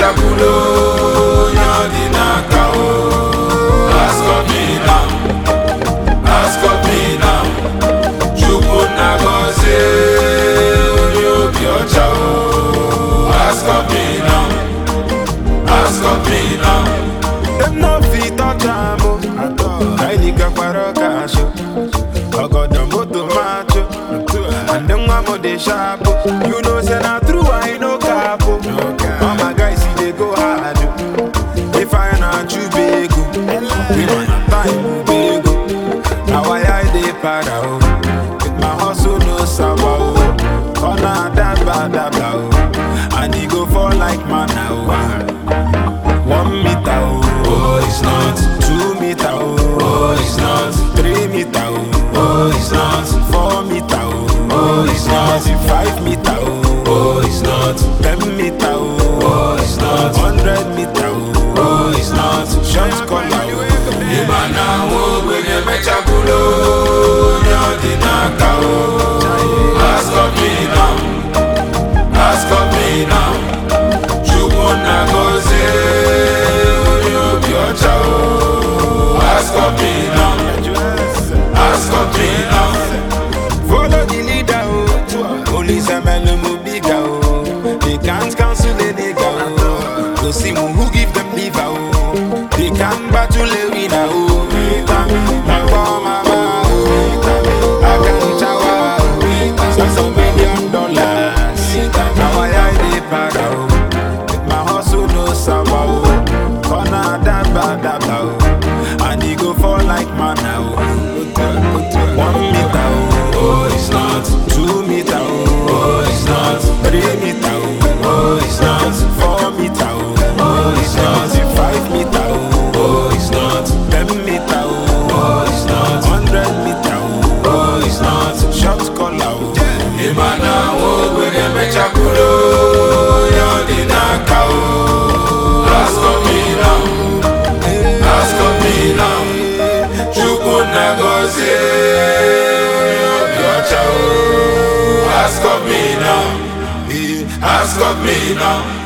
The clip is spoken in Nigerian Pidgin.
emechakwulo onye ọ dị n'aka o ask of me now ask of me now chukwu nna gọzie onye obi ọcha o ask of me now ask of me now Them no fit touch am o. Kylie gakwara ọkasho. Ọgọdọ moto macho. And them one more dey sharp o. You know say na true I no cap o. All my guys see dey go hard o. If I na chew big o. We man na time o big o. Na why I dey para o. With my hustle no sawa o. Corner daba daba o. And e go fall like manna o. One meter, oh, oh it's not two meter, oh, oh it's not three meter, oh, oh it's not four meter, oh, Oh, it's not. five meter, oh, oh it's not ten meter, oh, oh it's not hundred meter, oh, oh it's not short collar, oh. ịma na nwa ogbenye emechakwulo onye ọ dị n'aka o ask of me now ask of me now chukwu nna gọzie onye obi ọcha o ask of me now ask of me now Follow the leader, oh, police and men no bigger, oh. They can't cancel a nigga, oh. Go see mu who give them liver, oh. They can't battle a winner, oh. My poor mama, oh. I can shower, oh. Spend some million dollars. Now I I dey para, oh. With my hustle no sawa, oh. Corner daba daba, oh. And he go fall like manna, oh. One meter, oh. oh it's not Two meter, oh, oh it's not three meter, oh, oh it's not four meter, oh, oh it's not five meter, oh, oh it's not ten meter, oh, oh it's not hundred meter, oh, oh it's not short collar, oh, ịma na nwa ogbenye emechakwulo onye ọ dị n'aka o ask of me now ask of me now chukwu nna gọzie onye obi ọcha o ask of me now ask of me now